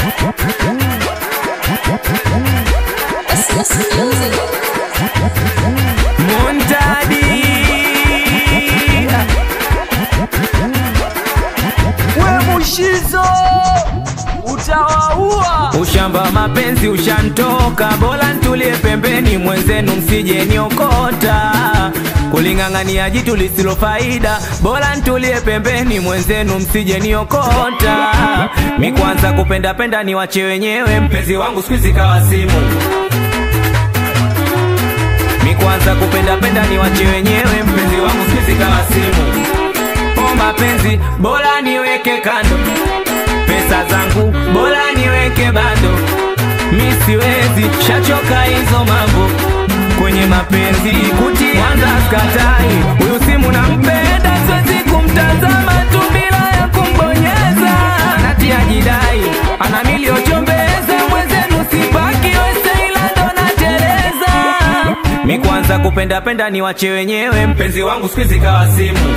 Montadi we mushizo utawaua Ushamba mapenzi ushantoka, bora ntulie pembeni, mwenzenu msije niokota. Kuling'ang'ania jitu lisilo faida, bora ntulie pembeni, mwenzenu msije niokota. Mi kwanza kupenda penda ni wache wenyewe, mpenzi wangu siku hizi kawa simu. Mi kwanza kupenda penda ni wache wenyewe, mpenzi wangu siku hizi kawa simu. O mapenzi bora niweke kando pesa zangu bora niweke bado, mi siwezi shachoka hizo mambo kwenye mapenzi kuti kwanza skatai huyu simu nampenda, siwezi kumtazama tu bila ya kumbonyeza, natia jidai ana miliochombeza mwenzenu sipaki wese ila ndo nateleza mi kwanza kupenda penda ni wache wenyewe, mpenzi wangu siku hizi kawa simu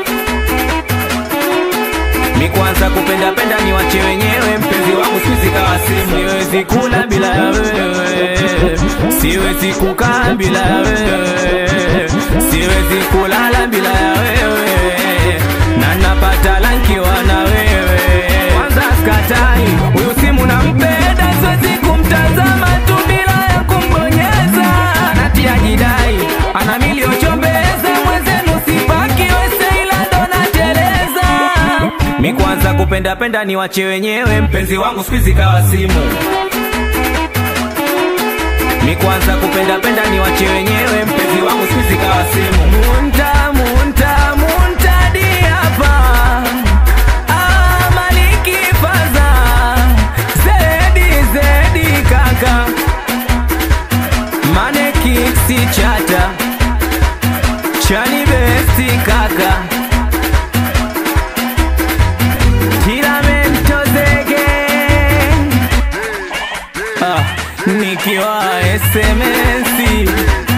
Mi kwanza kupenda penda ni wache wenyewe, mpenzi wangu siwezi kawa simu. Siwezi kula bila ya wewe, siwezi kukaa bila ya wewe, siwezi kulala bila ya wewe, na napata lankiwa na wewe. Kwanza skatai huyu simu nampenda, siwezi kumtazama tu bila ya kumbonyeza, natia jidai ana miliochombeza mwenzenu sipaki wese ila ndo nateleza Mi kwanza kupenda penda ni wache wenyewe, mpenzi wangu siku hizi kawa simu. Mi kwanza kupenda penda ni wache wenyewe, mpenzi wangu siku hizi kawa simu. Munta munta munta di hapa Ah, Maliki Faza Zedi Zedi kaka Mane Kiksi chata Chani besti kaka Tiramento zege ah, Nikiwa SMS